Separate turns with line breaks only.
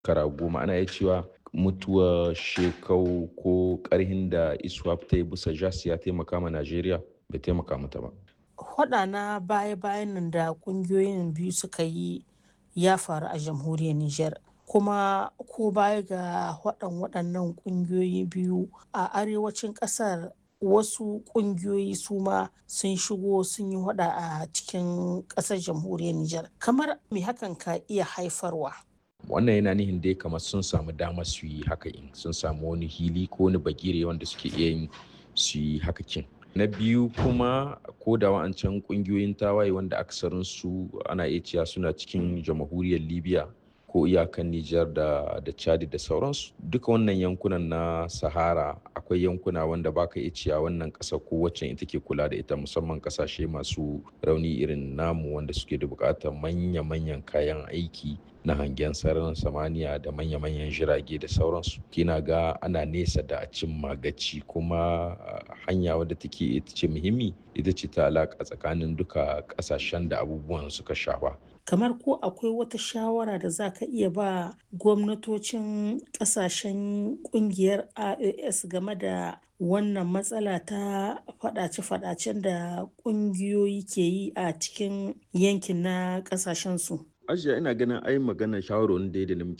shekara goma ana iya cewa mutuwar shekau ko karhin da iswap ta yi bisa jas ya taimaka ma najeriya bai taimaka mata ba
Hwaɗa na baya-bayan nan da ƙungiyoyin biyu suka yi ya faru a jamhuriyar Nijar. Kuma ko baya ga waɗan waɗannan ƙungiyoyi biyu a arewacin ƙasar wasu ƙungiyoyi su ma sun shigo sun yi hwaɗa a cikin ƙasar jamhuriyar Nijar. Kamar me hakan ka iya haifarwa?
wannan yana nihin dai kamar sun samu damar su yi haka in sun samu wani hili ko wani bagire wanda suke iya yin su yi haka kin na biyu kuma ko da wa'ancan kungiyoyin tawaye wanda aksarin su ana iya cewa suna cikin jamhuriyar libya ko iyakan Nijar da da Chad da sauransu duka wannan yankunan na Sahara akwai yankuna wanda baka iya cewa wannan ƙasa ko wacce ita ke kula da ita musamman ƙasashe masu rauni irin namu wanda suke da buƙatar manya-manyan kayan aiki na hangen sararin samaniya da manya-manyan jirage da sauransu kina ga ana nesa da a cimma gaci kuma hanya wadda take ita ce muhimmi ita ce ta alaƙa tsakanin duka ƙasashen da abubuwan suka shafa
kamar ko akwai wata shawara da za ka iya ba gwamnatocin kasashen kungiyar ios game da wannan matsala ta fadace-fadacen da kungiyoyi ke yi a cikin yankin na kasashen su
ajiya ina ganin ai magana shawarwarin da da muke